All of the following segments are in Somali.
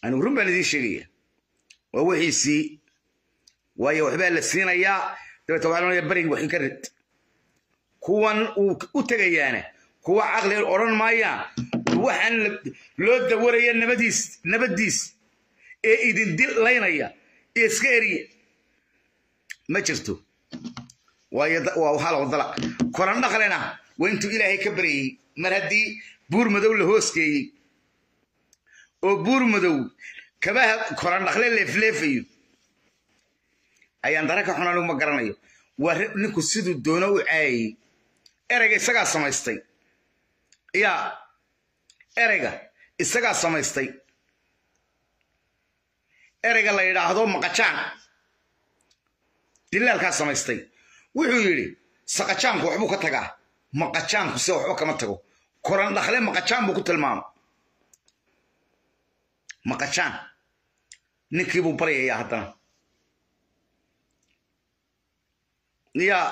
anigu run baan idiin sheegaya waa wixiisii waayo waxbaa la siinayaa dabeeta waxaa lonaya berigi waxin ka rid kuwan uu u tegayaana kuwa caqli odhan maayaan waxaan loo dawaraya nabadiis nabadiis ee idin dil laynaya ee iska eriya ma jirto waayo waa hal wadala koran dhaqlena waa intuu ilaahay ka baryayey mar haddii buur madow la hoosgeeyey oo buur madow kabaha koran dhaqle leefleefayo ayaan dara ka xun anigu ma garanayo waa ninku siduu doono u caayayey ereyga isagaa samaystay yaa ereyga isagaa samaystay ereyga la yidhaahdo maqajaan dilaalkaa samaystay wuxuu yidhi saqajaanku waxbuu ka tagaa maqajaanku se waxba kama tago koran dhakle maqajaan buu ku tilmaama maqajaan ninkiibuu baryayaa haddana yaa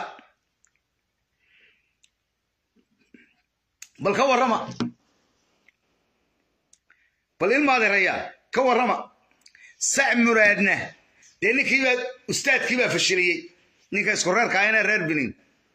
bal ka warrama bal ilmaadeerayaa ka warrama sac muraadna dee ninkiibaa ustaadkii baa fashiliyey ninka isku reerka ahayna reer binin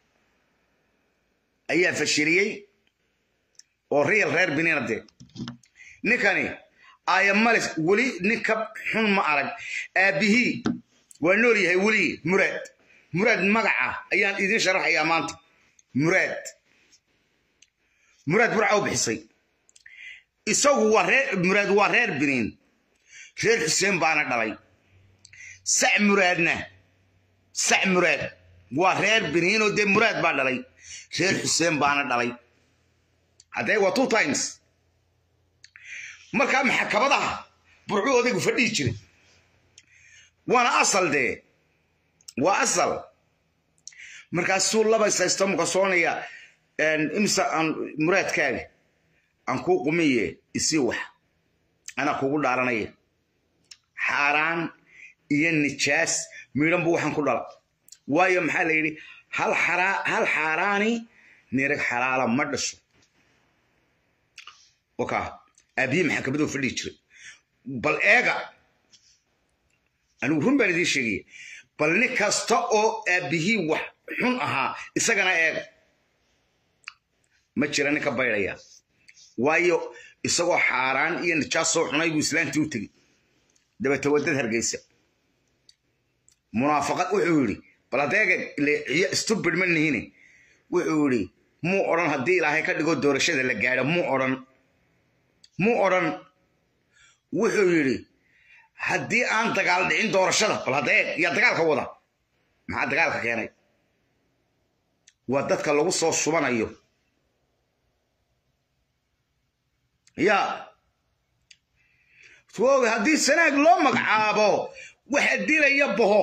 ayaa fashiliyey oo riyal reer binina dee ninkani ayamalis weli nin ka xun ma arag aabbihii waa nool yahay weligii muraad muraad magaca ayaan idiin sharaxayaa maanta muraad muraad burca u bixisay isagu waa reer muraad waa reer biniin reer xuseen baana dhalay sac muraadna sac muraad waa reer biniinoo dee muraad baa dhalay reer xuseen baana dhalay haddee waa two times markaa maxakabadaha burcuu odaygu fadhihi jiray waana asal dee waa asal markaasuu laba isaysto mukasoonaya imsa aan muraadkaaga aan kuu qumiye isii wax anaa kugu dhaaranaya xaaraan iyo nijaas miidhan buu waxaan ku dhala waayo maxaa la yidhi hal xaaraani nirag xalaala ma dhasho waka aabiye maxakamadoo fadhihi jiray bal eega anigu run baan idiin sheegaya bal nin kasta oo aabbihii wax xun ahaa isagana eega ma jira nin ka baydhaya waayo isagoo xaaraan iyo nijaas soo xunay buu islaantii u tegey dabeete wadad hargeysa munaafaqad wuxuu yidhi bal adeega stubid ma nihine wuxuu yidhi muu odhan haddii ilaahay ka dhigo doorashada la gaadho muu odhan muu odhan wuxuu yidhi haddii aan dagaal dhicin doorashada bal hadeeg yaa dagaalka wada maxaa dagaalka keenay waa dadka lagu soo subanayo yaa oga haddii sanaag loo magacaabo waxa dilaya baho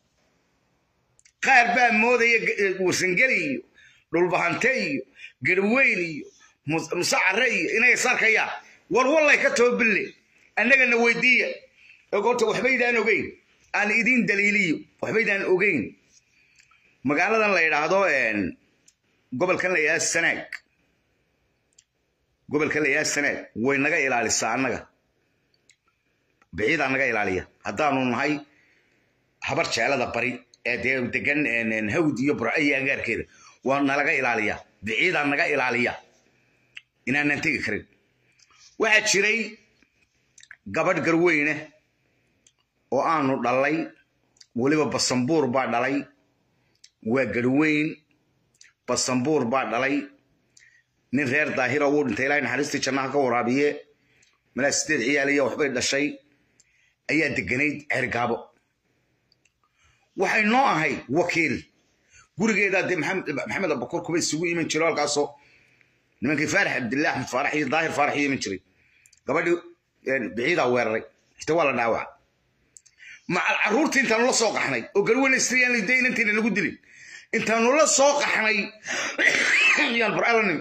qaar baa moodaya warsangeli iyo dhulbahante iyo garweyn iyo musacare iyo inay sarkayaan war wallay ka toobille annagana weydiiya ogorta waxbaydaan ogeyn aan idiin daliiliyo waxbaydaan ogeyn magaaladan la yidhaahdo gobolkan la yidhahdo sanaag gobolkan la yidhahdo sanaag way naga ilaalisaa annaga biciidaa naga ilaaliya haddaanu nahay habar jeelada bari ee dee degan hawd iyo burco iyo agaarkeeda waa nalaga ilaaliya biciidaa naga ilaaliya inaanan tegi karin waxaa jiray gabadh garweyne oo aanu dhalay weliba basambuur baa dhalay waa garweyn basambuur baa dhalay nin reer daahira wuu dhintay ilaahay naxariistii jannaha ka waraabiye malaa sideed ciyaaliya waxbay dhashay ayaa deganayd cergaabo waxay noo ahayd wakiil gurigeedaa dee maxamed abakor kuba isugu iman jiro halkaasoo nimankii faarax cabdillahi axmed faarax iyo daahir faarax iyo iman jiray gabadhii biciidaa weeraray xita waa la dhaawaca macal carruurtii intaanu la soo qaxnay oo garweyne istriyaan de inantiina lagu dilin intaanu la soo qaxnay yaan burcala nimi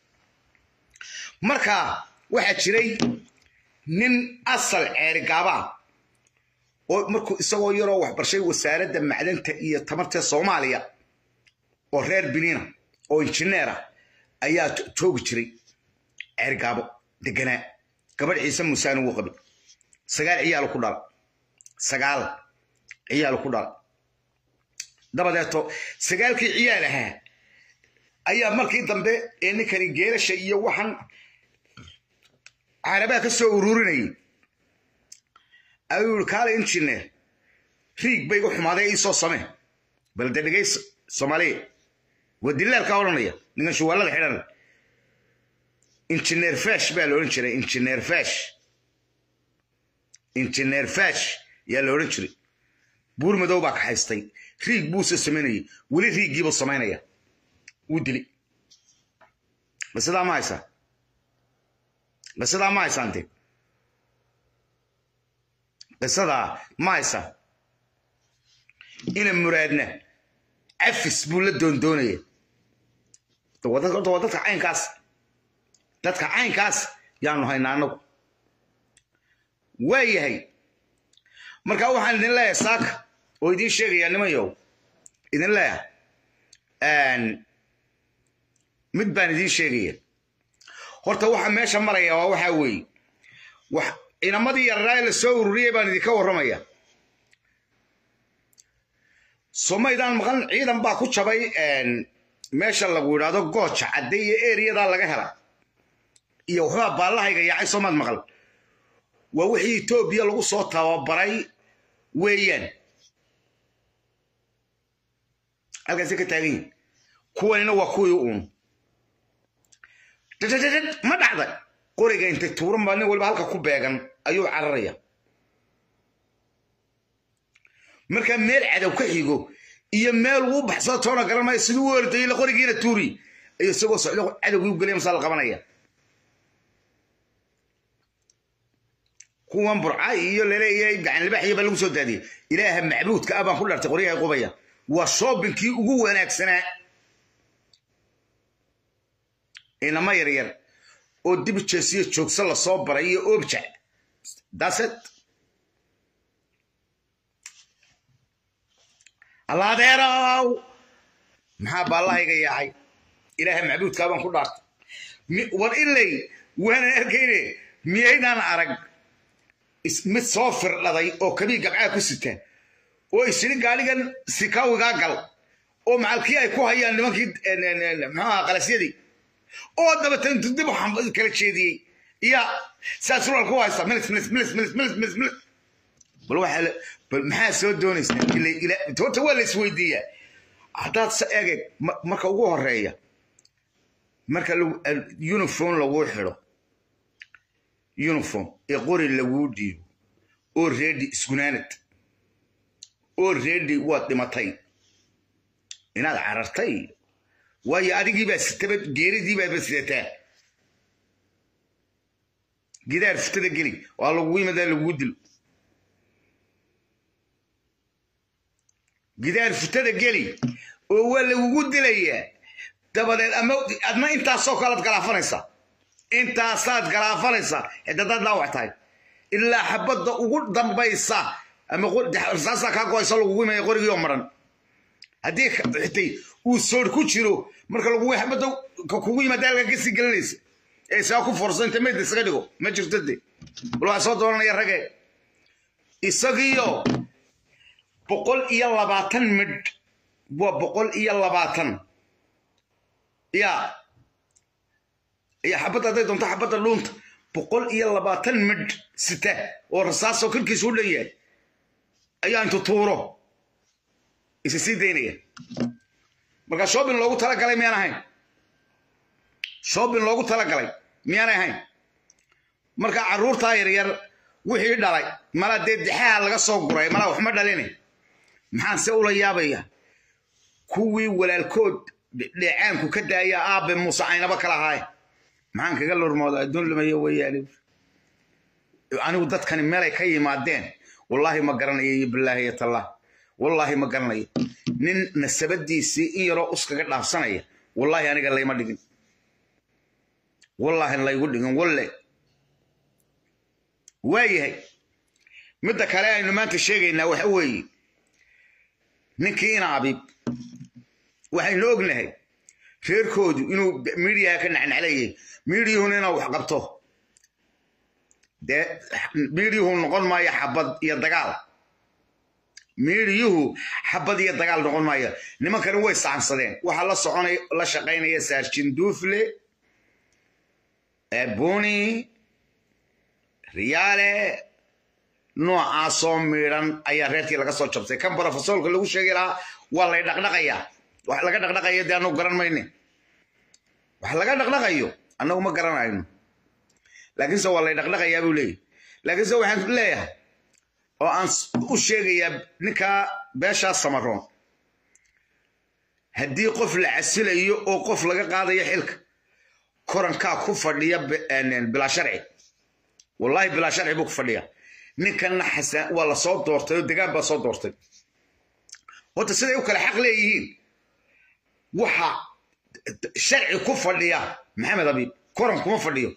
marka waxaa jiray nin asal ceerigaabaa oo markuu isagoo yaroo waxbarshay wasaaradda macdanta iyo tamarta soomaaliya oo reer biniina oo injineera ayaa joogi jiray ceerigaabo deganaa gabadh ciise muusaan ugu qabay sagaal ciyaal ku dhala sagaal ciyaal ku dhala dabadeeto sagaalkii ciyaal ahaa ayaa markii dambe ee ninkani geelasha iyo waxan carabaha ka soo ururinayay ayuu yiri kaale injineer riig bay igu xumaaday iisoo samee bal de dhegays soomaaliya waa dilaalkaa odhanaya ninkan shuwaalada xidhan injineer fash baa la odhan jiray injineer fash injineer fash yaa la odhan jiray buur madow baa kaxaystay riig buuse samaynayay weli riiggiibuu samaynaya wuu dili basidaa ma haysaa qisadaa ma haysaante qisadaa ma haysaa ina muraadna cafis buu la doondoonaya waa dadka caynkaas dadka caynkaas yaanu haynaa anagu waa yahay marka waxaan idin leeyahay saaka oo idiin sheegayaa nimayow idin leeyahay mid baan idiin sheegaya horta waxa meesha maraya waa waxaa weeye wax inamadii yarraa la soo ururiyey baan idinka warramaya somaydaan maqan ciidan baa ku jabay meesha lagu yidhaahdo gooja cadde iyo eriyadaa laga hela iyo waxbaa baallahayga yaacay soomaad maqal waa wixii etoobiya lagu soo tababaray weeyaan halkaasi ka taagan yihin kuwanina waa kuwii uun dadadadad ma dhacday qoriga intay tuuran baa nin waliba halka ku beegan ayuu cararaya markaa meel cadow ka xigo iyo meel uu baxsado toona garan maayo siduu u ordayay la qorigiina tuuri iyo isagoo socdo cadowgii u gelaya masaa la qabanaya kuwan burca iyo laleeyahay gacan libaaxiya baa lagu soo daadiyey ilaaha macbuudka ah baan ku dhartay qoryahay qubaya waa shoobinkii ugu wanaagsanaa inama yaryar oo dibjeesiyo joogso lasoo baray iyo objac daset allaadeerow maxaa baallahayga yaacay ilaaha macbuudkaa baan ku dhaartay war ilay waanan arkayne miyaydaan arag mid soo firdhaday oo kabii gabcaa ku sita oo isiri gaadhigan sikawigaa gal oo macalkii ay ku hayaan nimankii maxuaha qalasyadii oo dabatan dib kala jeediyey iya saa surwaal ku haysta milis milis milis milis milis milis milis bal waxaa bal maxaa soo doonaysaa horta waa la isweydiiyaa haddaad se egeg marka ugu horeeya marka uniform laguu xidho uniform ee qori laguu dhiibo oo reedi isgunaanad oo reedi waad dhimatay inaad carartay waayo adigii baa sitaba geeridii baaba sidataa gidaar futada geli waa lagugu yimadaa lagugu dilo gidaar futada geli oo waa lagugu dilayaa dabadeed ama adna intaasoo kalead galaafanaysaa intaasaad galaafanaysaa cidadaad dhaawac tahay ilaa xabadda ugu dambaysa ama saasaa kaa goaysa lagugu imaya qorigii oo maran haddii xitay uu soor ku jiro marka lagugu xabadda kugu yimaada halka kasii gelinaysa ee isaga ku forso inta meydda isaga dhigo ma jirto de bal waxaa soo dooranaya rage isagiyo boqol iyo labaatan midh waa boqol iyo labaatan ya iyo xabadda hadday doonto xabadda dhuunta boqol iyo labaatan midh sita oo rasaasoo korkiisa u dhan yahay ayaa intu tuuro isa sii daynaya marka shoobin loogu talagalay miyaan ahayn shoobin loogu talagalay miyaanay ahayn marka carruurtaa yaryar wixii dhalay mala dee dixaha laga soo guray mala waxma dhaline maxaan se ula yaabaya kuwii walaalkood dheecaanku ka daaya aabe muuse caynaba kala ahaaye maxaan kaga lurmooda adduun lumayo weeyaani anigu dadkani meelay ka yimaadeen wallaahi ma garanayo iyo bilaahi iyo tallah wallaahi ma garanayo nin nasabadiisii in yaroo uskaga dhaafsanaya wallaahi aniga layma dhigin wallaahi laygu dhigin walle waayahay midda kale aynu maanta sheegaynaa waxa weeye ninkii ina abiib waxaynu ognahay reerkoodu inuu miidiyaha ka nacnaclayay miidiyuhuna inaa wax qabto dee miidiyuhu noqon maayo xabad iyo dagaal miidiyuhu xabad iyo dagaal noqon maayo nimankani way saansadeen waxaa la soconay la shaqaynaya saarjin duufle buni riyaale noocaasoo miidhan ayaa reerkii laga soo jabtay kan brofesoolka lagu sheegi lahaa waa lay dhaqdhaqayaa wax laga dhaqdhaqayo dee anagu garan mayne wax laga dhaqdhaqayo annagu ma garanayno laakiinse waa lay dhaqdhaqayaa buu leeyahy laakiinse waxaan leeyahay oo aan u sheegayaa ninkaa beeshaa samaroon haddii qof la casilayo oo qof laga qaadayo xilka korankaa ku fadhiya bilaa sharci wallaahi bilaa sharci buu ku fadhiya ninkanna xasan waa la soo doortay oo degaan baa soo doortay horta siday u kale xaq leeyihiin waxa sharci ku fadhiya maxamed abiib koran kuma fadhiyo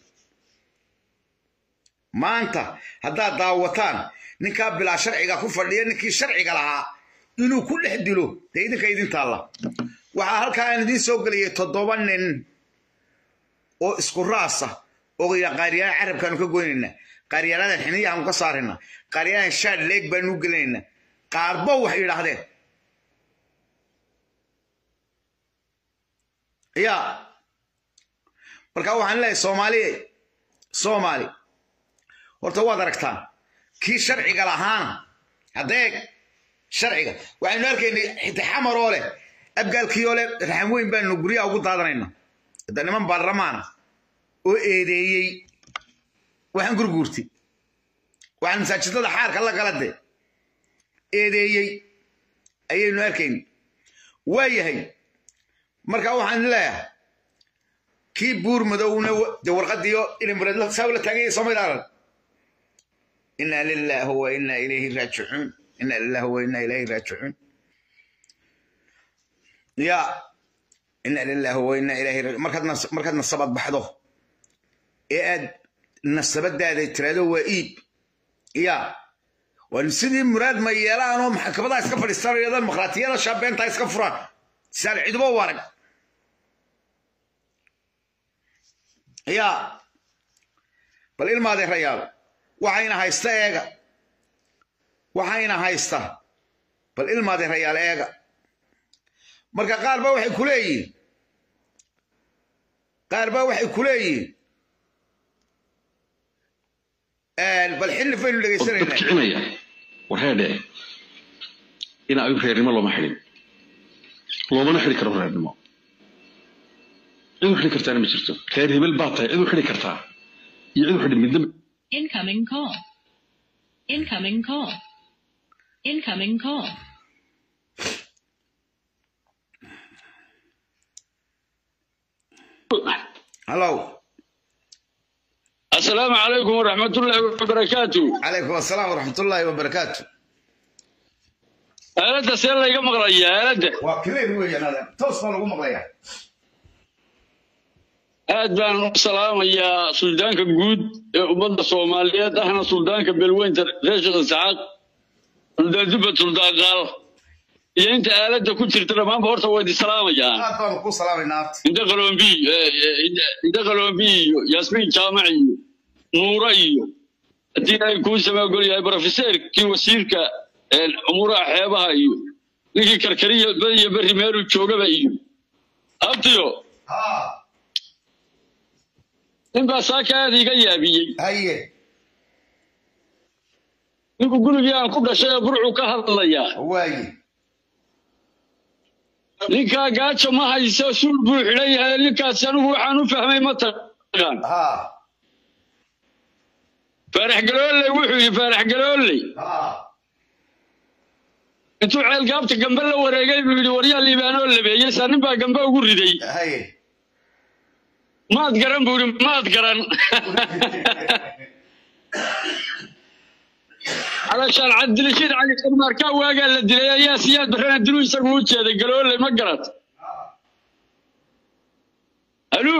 maanta haddaad daawataan ninkaa bilaa sharciga ku fadhiya ninkii sharciga lahaa inuu ku dhex dilo dee idinka idin taalla waxaa halkaa aan idiin soo geliyay toddoba nin oo isku raasa oo qaariyaan carabkaanu ka goynaynaa qaaryaanadan xiniyahaanu ka saaraynaa qaaryaanadan shaad leeg baanu u gelinaynaa qaarbo waxay yidhaahdeen ya marka waxaan leeyahay soomaaliye soomaali horta waad aragtaan kii sharciga lahaana haddeeg sharciga waxaynu arkaynay xitixamar oo leh abgaalkii oo leh raxan weyn baanu guryaha ugu daadanayna hadda niman baarlamaana oo eedeeyey waxaan gurguurtay waxaan masaajidada xaarka la gala de eedeeyey ayaynu arkayn waa yahay marka waxaan leeyahay kii buur madowna de warqadiyo ilimbareed saa la taaganya soomaalidaalan inaa lilaahi wa inaa ilayhi raajicuun inaa lilaahi wa inaa ilayhi raajicuun ya inaa lilaahi wa inaa ilayhi markaad markaad nasabad baxdo ee aad nasabadaada tiraado waa iib ya waa sidii muraad ma yeelaanoo maxkamadaa iska fadhiistanayadaan makhaatiyada shaabeentaa iska furaan saan cidubo u arag ya bal ilmaadee rayaal waxayna haysta eega waxayna haysta bal ilmaadee rayaal eega marka qaar ba waxay ku leeyihiin qaar ba waxay ku leeyihiin bal xilli baynu dhegaysanaynaa kicinaya warheedhe in ay reernimo looma xidhin loomana xidhi karo reernimo cid u xidhi kartaana ma jirto reer hebel baa tahay cid u xidhi kartaa iyo cid u xidhi midna Incoming call. Incoming call. Incoming call. hallow السلام عليكم ورحمة الله وبركاته calaykum assalaam waraxmatullaahi wabarakaatu آلة سيلا يقام مقرية آلة waa clear weeyaan adeer toos baa lagu maqlayaa aad baan u salaamayaa suldaanka guud ee ummadda soomaaliyeed ahna suldaanka beelweynta reer sheekh isxaaq suldaan dubbad suldaan qaal iyo inta aaladda ku jirta dhammaanba horta waa idin salaamayaan aad baanu ku salaamaynaa abti inta qalombi inta qalombi iyo yaasmiin jaamac iyo nuura iyo haddii ay kuu samaagol yahay brofeseerkii wasiirka umuuraha xeebaha iyo ninkii karkariya badiyo berri meelu joogaba iyo abtiyo ha ninbaa saaka aad iga yaabiyey haye ninku gurigii aan ku dhashay ee burcuu ka hadlayaa waaye ninkaa gaajo ma hayso suul buu xidhan yahay ninkaasi anigu waxaan u fahmay ma taqaan ha faarax galoolley wuxuu yidhi faarax galoolley ha intuu ceelgaabta gambe la wareegay buu yidhi waryaa liibaanoo labeeyey saa nin baa gambe ugu riday haye maad garan buu yidhi maad garan calashaan cabdirashiid cali karmaarkaa waagaa la dilay ayaa siyaad barrana diluu isagu u jeeday galoolley ma garat aluu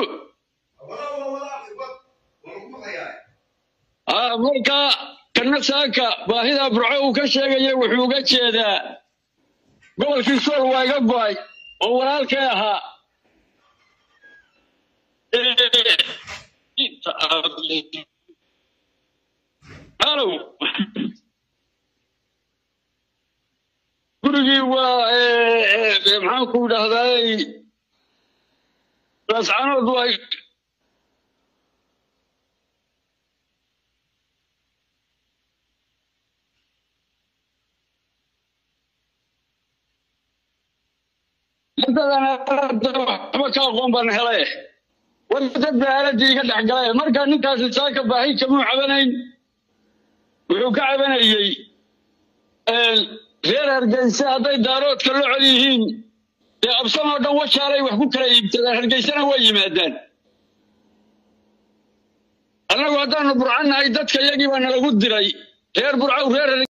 aa marka kana saaka baahida burco uu ka sheegaya wuxuu uga jeedaa gobolkii sool waa iga go'ay oo walaalkay ahaa halow gurigii waa maxaan ku idhahdaay laascanood waa waxba ka aqoon baan hele war dad baa aaladii iga dhex galay marka ninkaasi saaka baahi kamuu cabanayn wuxuu ka cabanayey reer hargeysa hadday daaroodka la col yihiin dee absan oo dhan washaalay wax ku kala iibsadaan hargeysana way yimaadaan annagu haddaanu burcannahay dadka iyagii baa nalagu diray reer burcaw reer